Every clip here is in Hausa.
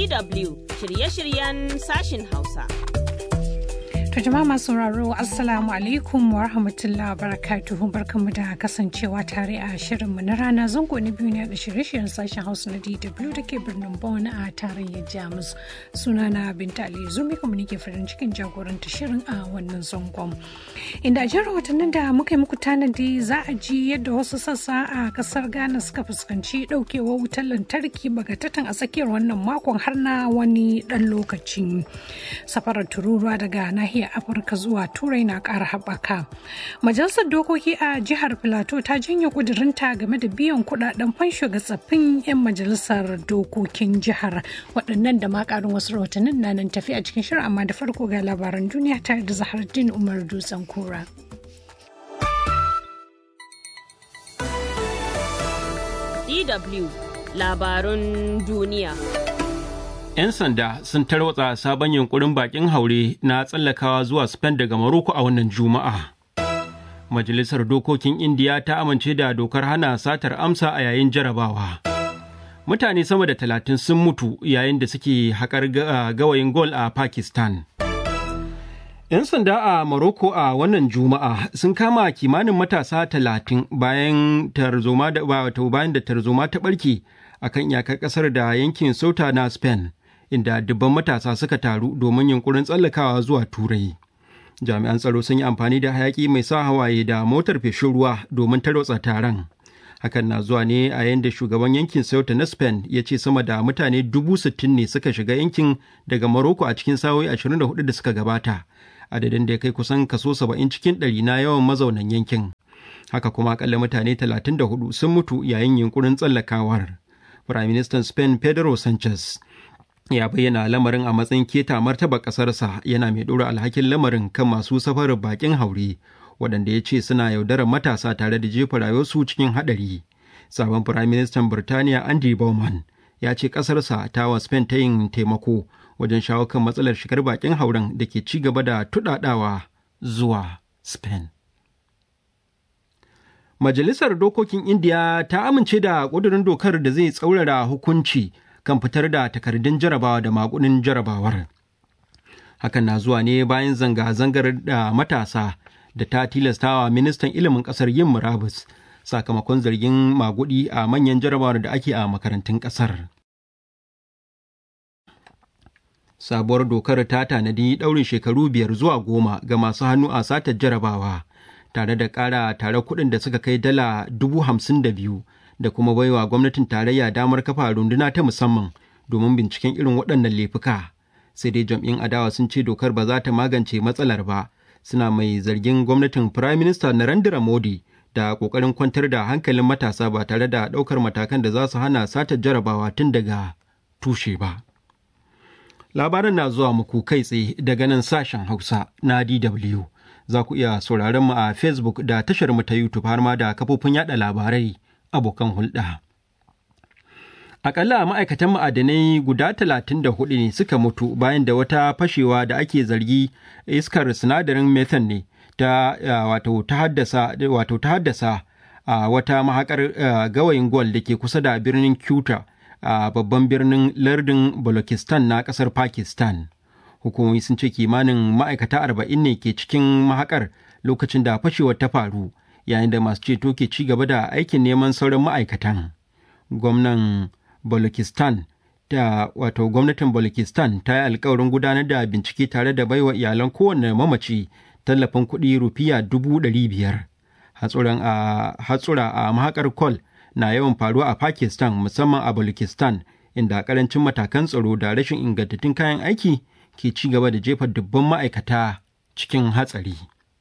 DW shirye-shiryen sashin Hausa. To jama'a masu sauraro Assalamu alaikum wa rahmatullahi wa barakatuhu barkanmu da kasancewa tare a shirinmu na rana zango na biyu ne da shirye-shiryen sashen Hausa na DW da ke birnin Bonn a tarayyar Jamus. Sunana Binta Ali Zumi kuma nake farin cikin jagoranta shirin a wannan zangon. Inda a jihar watannin da muka yi muku tanadi za a ji yadda wasu sassa a kasar Ghana suka fuskanci daukewar wutar lantarki bagatatan a tsakiyar wannan makon har na wani dan lokaci. Safarar tururuwa daga nahiyar afirka zuwa turai na ƙara haɓaka majalisar dokoki a jihar filato ta janye ƙudurinta game da biyan kuɗaɗen fansho ga tsaffin 'yan majalisar dokokin jihar waɗannan da ma ƙarin wasu rahotannin na nan tafi a cikin shirin amma da farko ga labaran duniya tare da zahardin umar dutsen kura. DW labarun duniya. 'Yan sanda sun tarwatsa sabon yunkurin bakin haure na tsallakawa zuwa Spain daga Morocco a wannan Juma'a. Majalisar Dokokin Indiya ta amince da dokar hana satar amsa a yayin jarabawa. Mutane sama da talatin sun mutu yayin da suke haƙar gawayin gol a Pakistan. 'Yan sanda a Morocco a wannan Juma'a sun kama kimanin matasa talatin bayan tarzoma da bayan da tarzoma ta ɓarke a kan iyakar ƙasar da yankin Sauta na Spain. inda dubban matasa suka taru domin yunkurin tsallakawa zuwa turai jami'an tsaro sun yi amfani da hayaki mai sa hawaye da motar feshin ruwa domin tarwatsa taron hakan na zuwa ne a yayin da shugaban yankin sauta na spain ya ce sama da mutane dubu sittin ne suka shiga yankin daga morocco a cikin sa'o'i 24 da suka gabata adadin da ya kai kusan kaso 70 cikin ɗari na yawan mazaunan yankin haka kuma akalla mutane 34 sun mutu yayin yunkurin tsallakawar Firaministan Spain Pedro Sanchez ya bayyana lamarin a matsayin keta martaba ƙasarsa yana mai ɗora alhakin lamarin kan masu safarar bakin haure waɗanda ya ce suna yaudarar matasa tare da jefa rayuwarsu cikin haɗari. Sabon Firaministan Birtaniya Andy Bowman ya ce ƙasarsa ta wa Spain ta yin taimako wajen shawo kan matsalar shigar bakin hauren da ke ci gaba da tuɗaɗawa zuwa Spain. Majalisar Dokokin Indiya ta amince da ƙudurin dokar da zai tsaurara hukunci kan fitar da takardun jarabawa da makunin jarabawar. Hakan na zuwa ne bayan zanga-zangar da matasa da ta tilastawa ministan ilimin ƙasar yin murabus sakamakon zargin magudi a manyan jarabawar da ake a makarantun ƙasar. Sabuwar dokar ta tanadi ɗaurin shekaru biyar zuwa goma ga masu hannu a satar jarabawa. tare da ƙara tare kuɗin da suka kai dala dubu hamsin da biyu da kuma baiwa gwamnatin tarayya damar kafa runduna ta musamman domin binciken irin waɗannan laifuka sai dai jam'in adawa sun ce dokar ba za ta magance matsalar ba suna mai zargin gwamnatin prime minister narendra modi da ƙoƙarin kwantar da hankalin matasa ba tare da ɗaukar matakan da za su hana satar jarabawa tun daga tushe ba labaran na zuwa muku kai tsaye daga nan sashen hausa na dw za ku iya sauraron mu a Facebook da tashar mu ta YouTube har ma da kafofin yada labarai abokan hulɗa. Akalla ma'aikatan ma'adanai guda talatin da hudu ne suka mutu bayan da wata fashewa da ake zargi iskar sinadarin methane ne ta wato ta haddasa wato ta haddasa a wata mahakar gawayin gwal da ke kusa da birnin Kuta a babban birnin lardin Balochistan na ƙasar Pakistan. hukumomi sun ce kimanin ma'aikata arba'in ne ke cikin mahakar lokacin da fashewar ta faru yayin da masu ceto ke ci gaba da aikin neman sauran ma'aikatan gwamnan balochistan ta wato gwamnatin balochistan ta yi alkawarin gudanar da bincike tare da baiwa iyalan kowane mamaci tallafin kuɗi rufiya dubu ɗari biyar hatsura a mahakar kol na yawan faruwa a pakistan musamman a balochistan inda karancin matakan tsaro da rashin ingantattun kayan aiki ke ci gaba da jefa dubban ma'aikata cikin hatsari.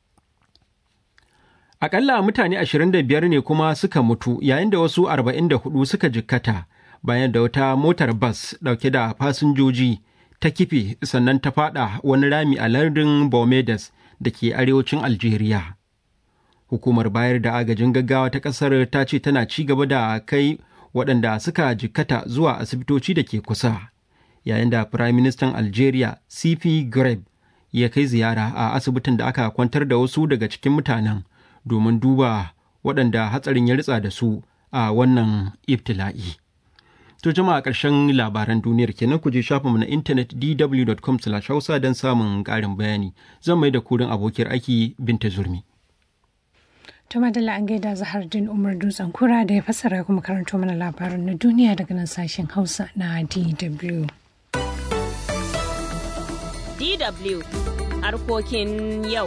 Akalla mutane 25 ne kuma suka mutu yayin da wasu 44 suka jikkata bayan da wata motar bas dauke da fasinjoji ta kife sannan ta fada wani rami a lardin Bomedas da ke arewacin Algeria. Hukumar bayar da agajin gaggawa ta ƙasar ta ce tana ci gaba da kai waɗanda suka jikkata zuwa asibitoci da ke kusa. yayin da Firayim Ministan Algeria CP Greb ya kai ziyara a asibitin da aka kwantar da wasu daga cikin mutanen domin duba waɗanda hatsarin ya ritsa da su a wannan ibtila'i. To jama'a ƙarshen labaran duniyar kenan ku je shafinmu na intanet dw.com hausa don samun ƙarin bayani. Zan mai da kurin abokiyar aiki Binta Zurmi. ta madalla an gaida zahardin umar dutsen kura da ya fassara kuma karanto mana labaran na duniya daga nan sashen hausa na dw DW harkokin yau.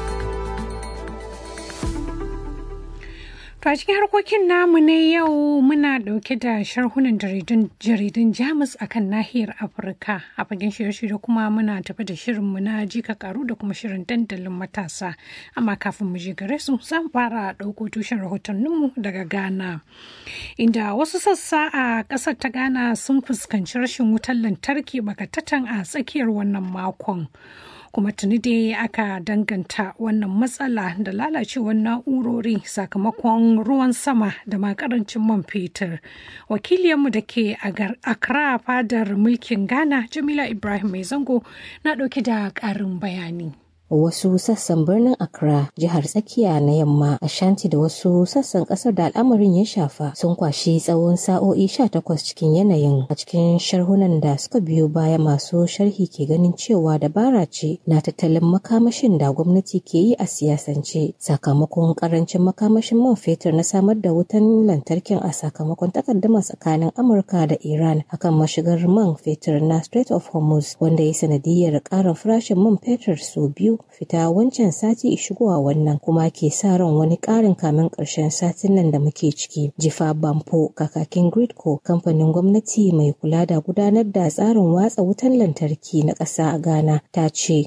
To a cikin harkokin namu na yau muna dauke da sharhunan jaridun Jamus a kan nahiyar Afirka a fagen shirye-shirye kuma muna tafi da shirinmu na jika karu da kuma shirin dandalin matasa. Amma kafin mu je gare su zan fara ɗauko tushen rahotanninmu daga Ghana. Inda wasu sassa a ƙasar ta Ghana sun fuskanci rashin wutar lantarki bakatatan a tsakiyar wannan makon. kuma tuni dai aka danganta wannan matsala da lalacewar na'urori sakamakon ruwan sama da makarancin man fetur wakiliyarmu da ke Accra fadar mulkin ghana jamila ibrahim mai zango na ɗauki da ƙarin bayani wasu sassan birnin Accra, jihar tsakiya na yamma, Ashanti da wasu sassan kasar da al'amarin ya shafa sun kwashi tsawon sa'o'i 18 cikin yanayin a cikin sharhunan da suka biyo baya masu sharhi ke ganin cewa dabara ce na tattalin makamashin da gwamnati ke yi a siyasance sakamakon karancin makamashin man fetur na samar da wutan lantarkin a sakamakon takaddama tsakanin Amurka da Iran akan mashigar man fetur na Strait of Hormuz wanda ya sanadiyar ƙarin farashin man fetur sau biyu fita wancan sati shigowa wannan kuma ke sa ran wani ƙarin kamin ƙarshen satin nan da muke ciki. Jifa Bampo kakakin Gridco kamfanin gwamnati mai kula da gudanar da tsarin watsa wutan lantarki na ƙasa a Ghana ta ce.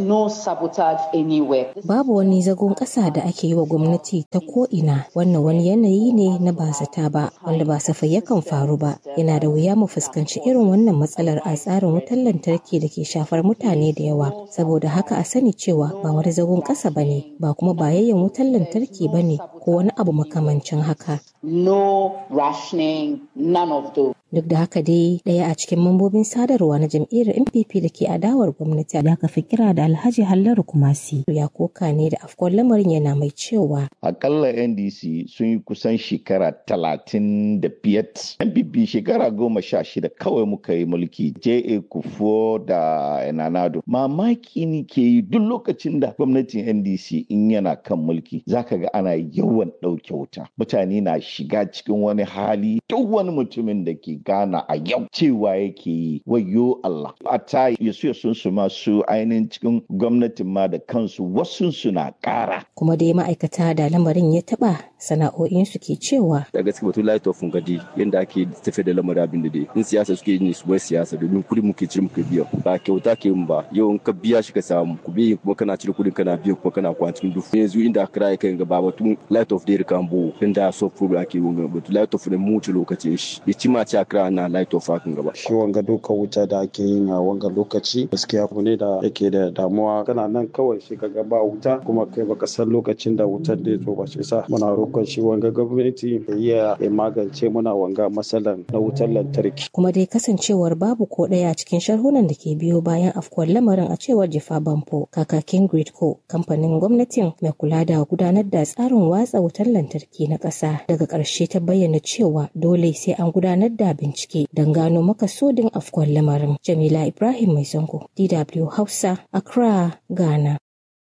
Babu wani zagon ƙasa da ake yi wa gwamnati ta ko'ina wannan wani yanayi ne na ba zata ba wanda ba safai yakan faru ba. Yana da wuya mu fuskanci irin wannan matsalar a tsarin wutan lantarki da ke shafar mutane da yawa. Saboda haka a sani cewa ba wani zagon ƙasa ba ne ba kuma bayayyan wutar lantarki ba ne ko wani abu makamancin haka. No rationing, none of those. Duk da haka dai ɗaya a cikin mambobin sadarwa na jam'iyyar NPP da ke adawar gwamnati da aka fi kira da Alhaji Hallaru Kumasi ya koka ne da afkon lamarin yana mai cewa. Akalla NDC sun yi kusan shekara talatin da biyat. NPP shekara goma sha shida kawai muka yi mulki J.A. Kufo da Enanado. Mamaki ne ke yi duk lokacin da gwamnatin NDC in yana kan mulki zaka ga ana yawan ɗauke wuta. Mutane na shiga cikin wani hali duk wani mutumin da ke Ghana a yau cewa yake yi wayo Allah. A ta yasu sun su masu ainihin cikin gwamnatin ma da kansu wasu suna ƙara. Kuma dai ma'aikata da lamarin ya taɓa sana'o'insu ke cewa. Da gaske batun light of gadi yadda ake tafiya da lamarin abin da dai in siyasa suke yin su bai siyasa domin kuɗi muke cire muke biya ba kyauta ke yin ba yau in ka biya shi ka samu ku biya kuma kana cire kuɗin kana biya kuma kana kwan cikin dufu yanzu inda aka kira kai gaba batun light of day kan bo inda so program ake yin batun light of ne mu wuce lokacin shi ya ci ma ci kira na light of hakan gaba. Shi wanga doka wuta da ake yin a wanga lokaci gaskiya abu ne da yake da damuwa kana nan kawai shi ka ba wuta kuma kai baka san lokacin da wutar da zo ba shi sa muna roƙon shi wanga gwamnati ya iya ya magance muna wanga matsalan na wutar lantarki. Kuma dai kasancewar babu ko ɗaya cikin sharhunan da ke biyo bayan afkuwar lamarin a cewar Jifa Bampo kakakin Gridco kamfanin gwamnatin mai kula da gudanar da tsarin watsa wutar lantarki na ƙasa daga ƙarshe ta bayyana cewa dole sai an gudanar da bincike don gano makasudin afkuwar lamarin. Jamila Ibrahim Mai Zango, DW Hausa, Accra, Ghana.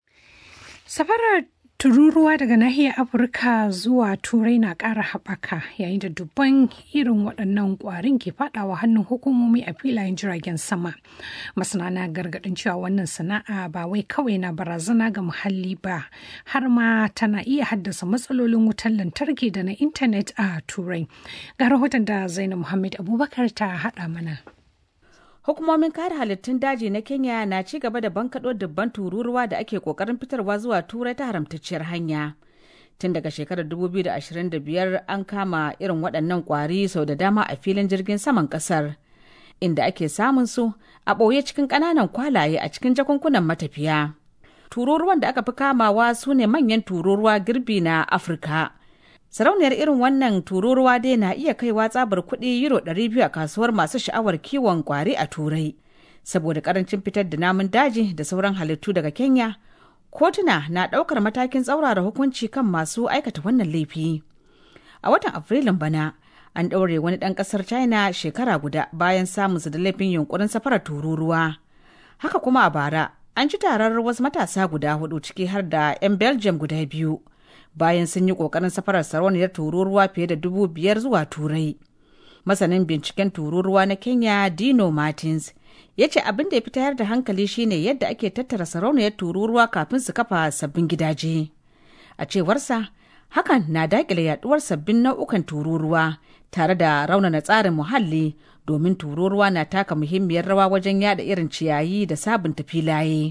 Safarar tururuwa daga nahiyar afirka zuwa turai na ƙara haɓaka yayin da dubban irin waɗannan ƙwarin ke faɗawa hannun hukumomi a filayen jiragen sama masana na gargaɗin cewa wannan sana'a ba wai kawai na barazana ga muhalli ba har ma tana iya haddasa matsalolin wutar lantarki da na intanet a turai ga rahoton da zainab muhammad abubakar ta haɗa mana Hukumomin kare halittun daji na Kenya na ci gaba da bankaɗo dubban tururuwa da ake ƙoƙarin fitarwa zuwa turai ta haramtacciyar hanya. Tun daga shekarar 2025 an kama irin waɗannan ƙwari sau da dama a filin jirgin saman ƙasar, inda ake samun su a ɓoye cikin ƙananan kwalaye a cikin jakunkunan matafiya. Tururuwan da aka fi kamawa su ne manyan tururuwa girbi na Afirka. Sarauniyar irin wannan tururuwa dai na iya kaiwa tsabar kuɗi euro 200 a kasuwar masu sha'awar kiwon kwari a turai. Saboda karancin fitar da namun daji da sauran halittu daga Kenya, kotuna na ɗaukar matakin tsaurara hukunci kan masu aikata wannan laifi. A watan Afrilun bana, an ɗaure wani ɗan ƙasar china shekara guda bayan samunsa da laifin yunkurin safarar tururuwa haka kuma a bara an ci tarar wasu matasa guda hudu ciki har da 'yan belgium guda biyu bayan sun yi ƙoƙarin safarar sarauniyar tururuwa fiye da dubu biyar zuwa turai masanin binciken tururuwa na kenya dino martins ya ce abin da ya fi tayar da hankali shine yadda ake tattara sarauniyar tururuwa kafin su kafa sabbin gidaje a cewarsa hakan na daƙile yaduwar sabbin nau'ukan tururuwa tare da raunana tsarin muhalli domin tururuwa na taka muhimmiyar rawa wajen yada irin ciyayi da sabunta filaye.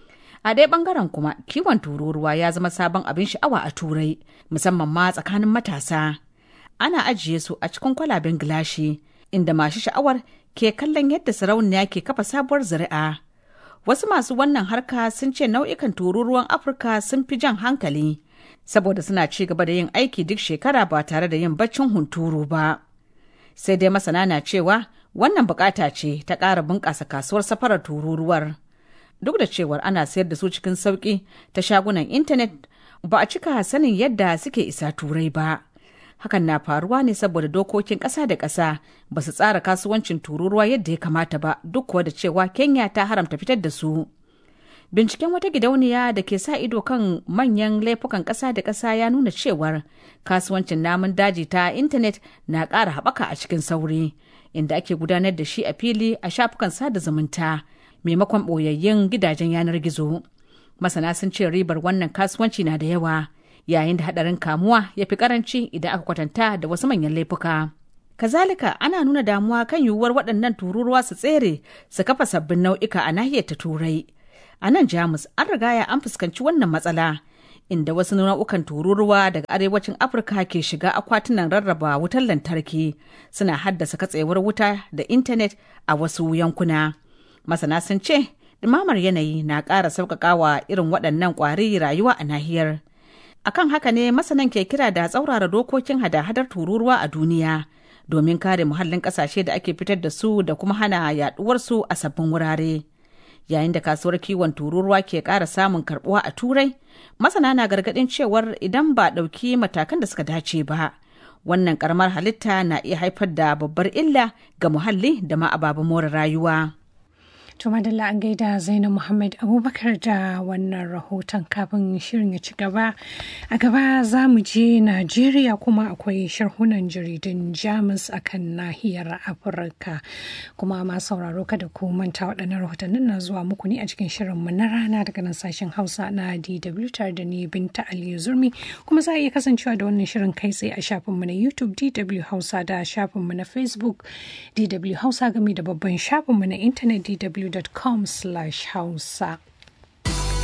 A ɗaya ɓangaren kuma kiwon tururuwa ya zama sabon abin sha'awa a turai musamman ma tsakanin matasa. Ana ajiye su a cikin kwalaben gilashi inda masu sha'awar ke kallon yadda sarauniya ke kafa sabuwar zuri'a. Wasu masu wannan harka sun ce nau'ikan tururuwan Afirka sun fi jan hankali saboda suna ci gaba da yin aiki duk shekara ba tare da yin baccin hunturu ba. Sai dai masana na cewa wannan bukata ce ta ƙara bunƙasa kasuwar safarar tururuwar. Duk da cewar ana sayar da su cikin sauƙi ta shagunan intanet ba a cika sanin yadda suke isa turai ba. Hakan na faruwa ne saboda dokokin ƙasa da ƙasa ba su tsara kasuwancin tururuwa yadda ya kamata ba duk kuwa da cewa Kenya ta haramta fitar da su. Binciken wata gidauniya da ke sa ido kan manyan laifukan ƙasa da ƙasa ya nuna cewar kasuwancin namun daji ta intanet na ƙara haɓaka a cikin sauri, inda ake gudanar da shi a fili a shafukan sada zumunta maimakon ɓoyayyun gidajen yanar gizo. Masana sun ce ribar wannan kasuwanci na da yawa, yayin da haɗarin kamuwa ya fi ƙaranci idan aka kwatanta da wasu manyan laifuka. Kazalika ana nuna damuwa kan yiwuwar waɗannan tururuwa su tsere su kafa sabbin nau'ika a nahiyar ta turai. A nan Jamus an rigaya an fuskanci wannan matsala inda wasu nau'ukan tururuwa daga arewacin Afirka ke shiga akwatunan rarraba wutar lantarki suna haddasa katsewar wuta da intanet a wasu yankuna. Masana sun ce, ɗumamar yanayi na ƙara sauƙaƙawa irin waɗannan ƙwari rayuwa a nahiyar. Akan haka ne masanan ke kira da tsaurara dokokin hada-hadar tururuwa a duniya domin kare muhallin ƙasashe da ake fitar da su da kuma hana yaɗuwarsu a sabbin wurare. yayin da kasuwar kiwon tururuwa ke ƙara samun karbuwa a turai masana na gargaɗin cewar idan ba ɗauki matakan da suka dace ba wannan karamar halitta na iya haifar da babbar illa ga muhalli da ma ababen more rayuwa. To madalla an gaida Zainab Muhammad Abubakar da wannan rahoton kafin shirin ya ci gaba. A gaba za mu je Najeriya kuma akwai sharhunan jaridun Jamus a kan nahiyar Afirka. Kuma ma sauraro kada ku manta waɗannan rahotannin na zuwa muku ne a cikin shirinmu na rana daga nan sashen Hausa na DW tare da ni Binta Aliyu Zurmi. Kuma za a iya kasancewa da wannan shirin kai tsaye a shafinmu na YouTube DW Hausa da shafinmu na Facebook DW Hausa game da babban shafinmu na intanet DW www.com/hausa.